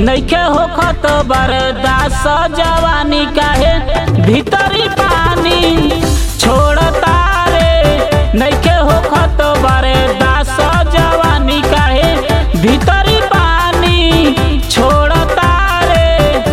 नइखे होखत बरदास जवानी काहे भीतरी पानी छोड़ता रे नइखे होखत बरदास जवानी काहे भीतरी पानी छोड़ता रे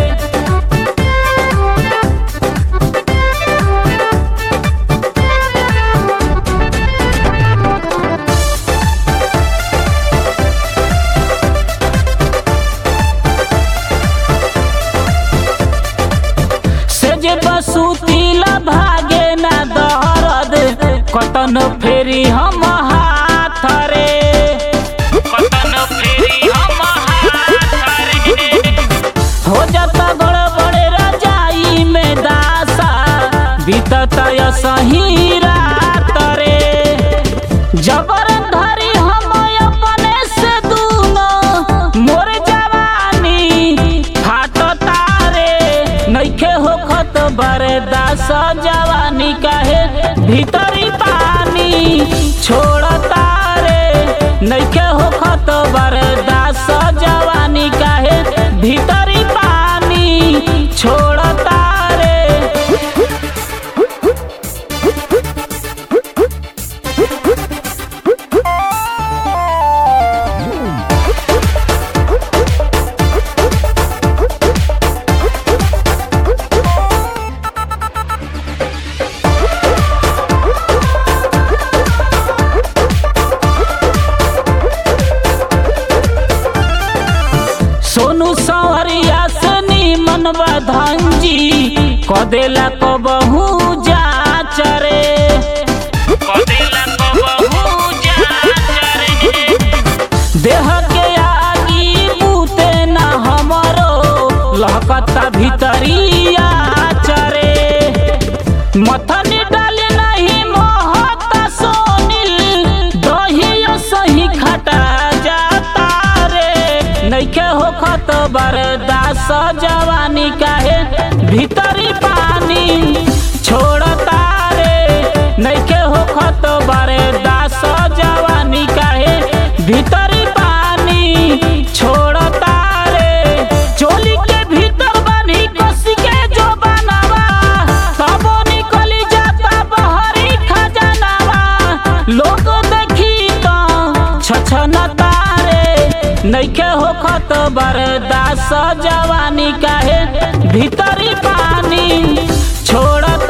से जे बसुतीला भागे ना दहरद कतन फेरी हम हाथ रे कतन फेरी हम हाथ रे हो जाता गड़बड़े रजाई में दासा बीतत सही रात रे जबर धरी हम अपने से दूनो मोर जवानी फाटता रे नइखे होखत बरदास जवानी काहे भीतरी पानी छोड़ता रे नइखे होखत बरदास जवानी काहे भीतरी पानी छोड़ता रे सोनू सवरिया से नीमन बधंजी कदेला कबहू जाच रे कदेला कबहू जाच रे देह के आगी बूते ना हमरो लहकता भीतरिया चरे मथनी डाली नहीं मोहत सोनिल दहियो सही खटा जाता रे नइखे होखत बरदास जवानी काहे भीतरी पानी छोड़ता रे नइखे होखत बरदास जवानी काहे भीतरी पानी छोड़ता रे चोली के भीतर बनी कसी के जो बनावा तबो निकली जाता बहरी खजानावा लोग देखी तो छछनता रे नइखे होखत बरदास जवानी काहे भीतरी पानी छोड़ता